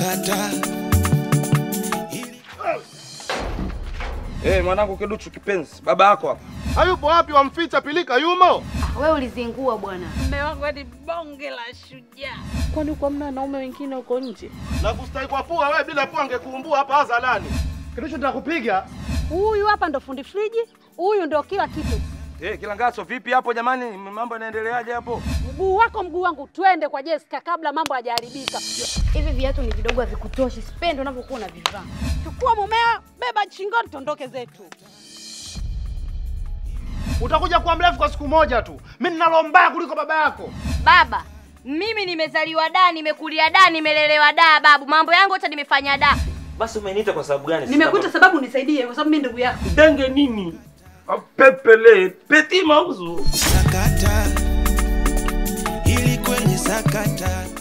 sakata Eh, mwanangu Kiduchu kipenzi, baba yako hapa. Hayupo wapi? Wamficha pilika yumo. Wewe ulizingua bwana. Mume wangu ni bonge la shujaa. Kwani kwa mna wanaume wengine huko nje? Na kustahi kwa pua wewe, bila pua angekuumbua hapa hadharani. Kiduchu nitakupiga. Huyu hapa ndo fundi friji, huyu ndo kila kitu. Eh, Kilangaso vipi hapo jamani? Mambo yanaendeleaje hapo? Mguu wako mguu wangu, twende kwa Jessica kabla mambo hajaharibika. Hivi viatu ni vidogo havikutoshi. Sipendi unavyokuwa unavivaa. Chukua mumeo, beba shingoni, tondoke zetu. Utakuja kuwa mrefu kwa siku moja tu. Mimi ninalo mbaya kuliko baba yako. Baba, mimi nimezaliwa da, nimekulia da, nimelelewa da babu. Mambo yangu yote nimefanya da. Basi umeniita kwa sababu gani? Nimekuita sababu nisaidie, kwa sababu mimi ndugu yako. Denge nini? Pepele, peti mauzu. sakata ili kwenye sakata